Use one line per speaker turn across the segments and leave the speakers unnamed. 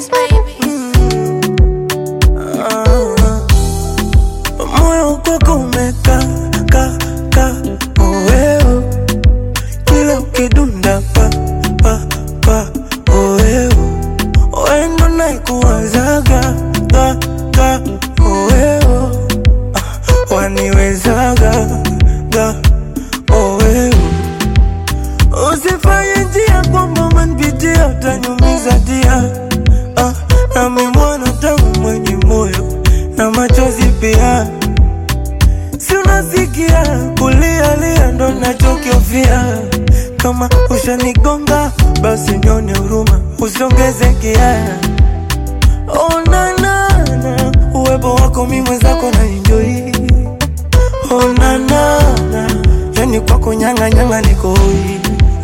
Kiss baby.
moyo kwako umeka ka ka oeo kila ukidunda pa pa pa oeo oendo naikuwazaga ga ga oeo ah, waniwezaga ga oeo usifanye njia kwamba umenipitia utanyumiza dia ah, nami mwana tangu mwenye moyo na machozi pia si unasikia kulialia ndo nachokiofia kama ushanigonga basi nyone huruma usiongeze kia onanana uwepo wako mi mwenzako na enjoi onanana yani kwako nyanganyanga nikoi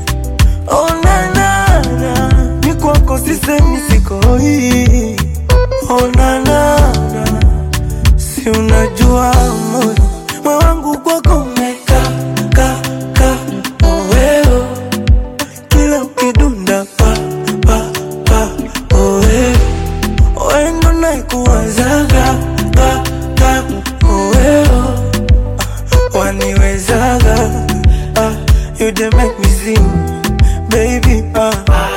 onanana ni kwako sisemi sikoi onanana si unajua moyo moyo wangu kwako umeka ka ka oweo kila ukidunda pa pa pa oweo oendo naikuwazaga ka ka oweo ah, waniwezaga ah, you dey make me sing baby ah.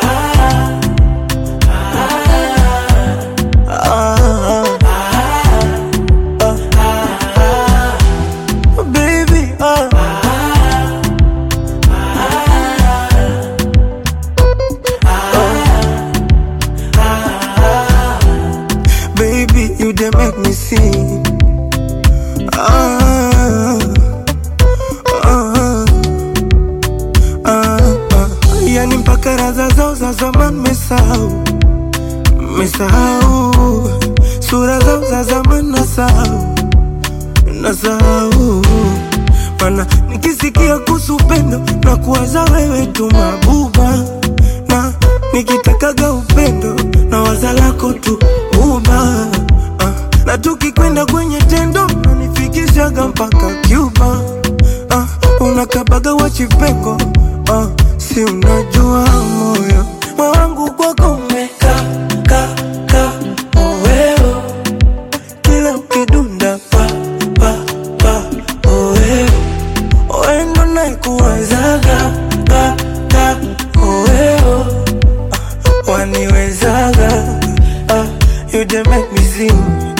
Ah, ah, baby, ah. Baby, you dey make me sing. Ah, ah, ah, ah. Yani mpaka raza zao za zamani mesahau, mesahau sura zao za zamani nasahau, nasahau mana nikisikia kuhusu upendo na kuwaza wewe tu mabuba, na nikitakaga upendo na waza lako tu uba ah, na tukikwenda kwenye tendo nanifikishaga mpaka Cuba ah, unakabaga wachipengo ah, si unajua moyo moyo wangu kwako umeka ka ka oweo kila ukidunda pa pa pa oweo oendo naikuwazaga ka ka oweo ah, waniwezaga ah, you dey make me sing